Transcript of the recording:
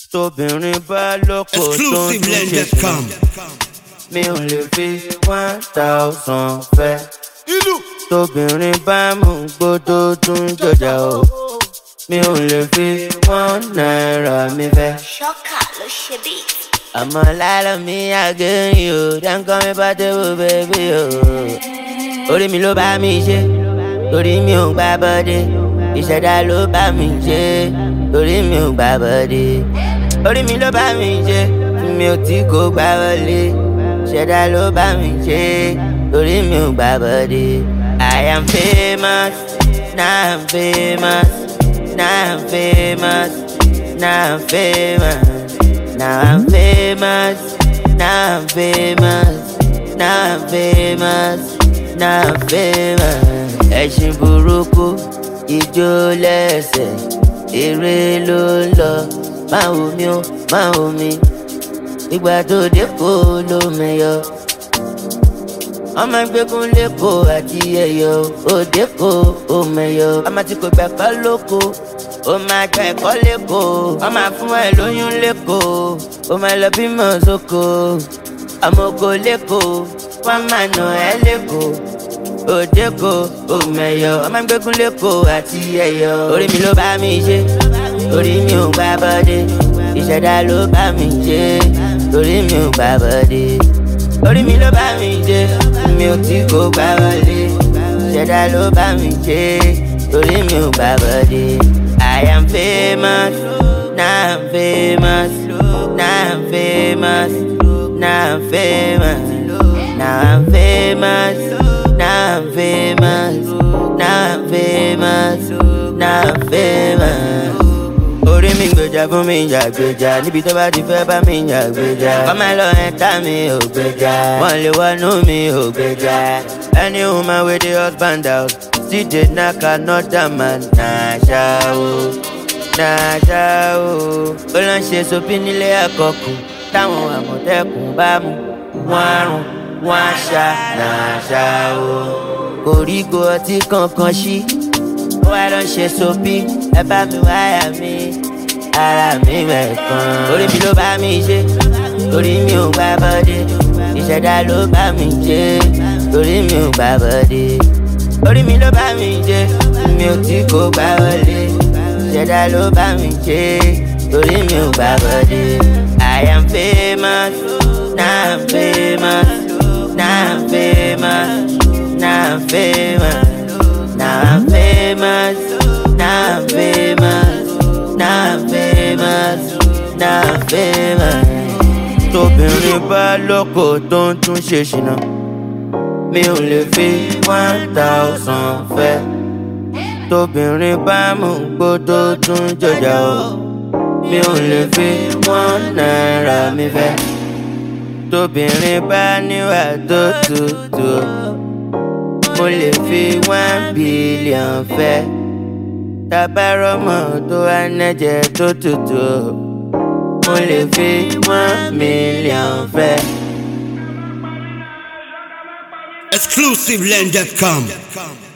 tóbìnrin bá lóko tó ń tún ṣe Exclusivelend.com. mi ò lè fi one thousand fẹ́. tóbìnrin bá mú gbódó tún jọjà o mi ò lè fi one naira mi fẹ́. Ṣọ́kà ló ṣe bí. àmọ́ lálọ́ mi àgẹ́yìn o dáńkọ́ mi bá tẹ́wọ́ bẹ́bí o. orí mi ló bá mi ṣe torí mi ò gbá bọ́dé ìṣẹ̀dá ló bá mi ṣe torí mi ò gbá bọ́dé orí mi ló bá mi ṣe mi ò tí kò gbá wọlé ìṣẹ̀dá ló bá mi ṣe torí mi ò gbá bọ́dé. I am famous, now I'm famous, now I'm famous, now I'm famous. Now I'm famous, now I'm famous, now I'm famous, now I'm famous. Ẹṣin burúkú, ijó lẹ́sẹ̀, eré ló ń lọ. Máa wò mí o, máa wò mí. Ìgbà tó dé kó ló mẹyọ. Ọmọ gbẹ́gun lẹ́kọ̀ọ́ àti ẹ̀yọ́, òde kó o mẹyọ. Ọmọ tí kò gbà kọ́ lóko ó máa gba ẹ̀kọ́ lẹ́kọ̀ọ́ ó máa fún ẹ lóyún lẹ́kọ̀ọ́ ó máa lọ bímọ sóko ọmọ oko lẹ́kọ̀ọ́ wọ́n máa nà ẹ́ lẹ́kọ̀ọ́ òdeko òmẹyọ ọmọ gbẹkún lẹ́kọ̀ọ́ àti ẹ̀yọ orí mi ló bá mi ṣe orí mi ò gbá bọ́dé ìṣẹ̀dá ló bá mi ṣe orí mi ò gbá bọ́dé orí mi ló bá mi ṣe mi ò tí kò gbá wọlé ìṣẹ̀dá ló bá mi ṣe orí mi ò gbá bọ́dé. I am famous, now I'm famous, now I'm famous, now I'm famous, now I'm famous, now I'm famous, now I'm famous, now I'm famous. Orí mi gbèjà fún mi ìjà gbèjà níbi tó bá ti fẹ́ bá mi ìjà gbèjà. Ọmọ ẹ lọ ẹ̀ta mi ò gbèjà. Wọ́n lè wọnú mi ò gbèjà. Any woman wey dey husband out still dey knack another man. Nàṣà o, nàṣà o. Ó lọ ń ṣe sopi nílé àkọkù. Táwọn àmọ̀tẹ́kùn bá mú. Wọ́n á rùn, wọ́n á ṣá. Nàṣà o. Koríko ọtí kankan ṣí wá lọ ṣe sopi ẹ bá mi wáyà mi ara mi mẹ́kan. orí mi ló bá mi ṣe orí mi ò gbá bọ́dé ìṣẹ̀dá ló bá mi ṣe orí mi ò gbá bọ́dé. orí mi ló bá mi ṣe mi ò tí kò gbá wọlé ìṣẹ̀dá ló bá mi ṣe orí mi ò gbá bọ́dé. I am famous, now I'm famous, now I'm famous, now I'm famous. Now I'm famous, now I'm famous, now I'm famous, now I'm famous. Tóbìnrin bá lọ́kọ tó ń tún ṣe ṣìnà, mi ò lè fi one thousand fẹ́. Tóbìnrin bá mú gbódó tún jọjà o, mi ò lè fi one naira mi fẹ́. Tóbìnrin bá níwà tó tutù o mo lè fi one billion fẹ́ tabarọ́mọ tó wá nẹ́jẹ̀ tó tutù mo lè fi one million fẹ́. Exclusivelend.com.